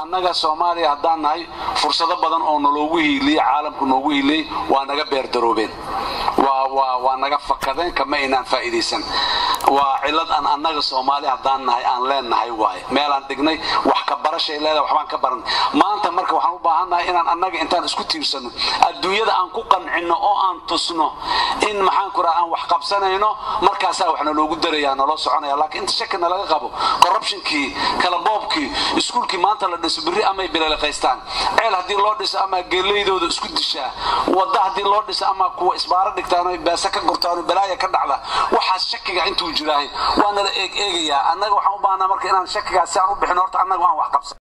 annaga soomaaliya haddaan nahay fursado badan oo naloogu hiiliyey caalamku noogu hiiliyey waa naga beerdaroobeen waa naga fakadeen kama aynaan faa'iidaysan waa cilad aan annaga soomaali haddaan nahay aan leennahay waaye meelaan dhignay wax ka barashay leedahay waxbaan ka baran maanta marka waxaan u baahannahay inaan annaga intaan isku tiirsanno adduunyada aan ku qancinno oo aan tusno in maxaan ku raha aan wax qabsanayno markaasaa wax naloogu darayaa naloo soconaya laakiin inta shakina laga qabo corruptionkii kala boobkii iskuulkii maanta la dhiso berri amay bilaliqaystaan ceel haddii loo dhiso ama geelaydooda isku dishaa wadda haddii loo dhiso ama kuwa isbaaro dhigtaan beese ka gurtaan balaaya ka dhacda waxaas shakiga intuu jiraahay waa nala eeg eegayaa annaga waxaan u baahnaa marka inaan shakigaas si aan u bixin horta annaga aan wax qabsan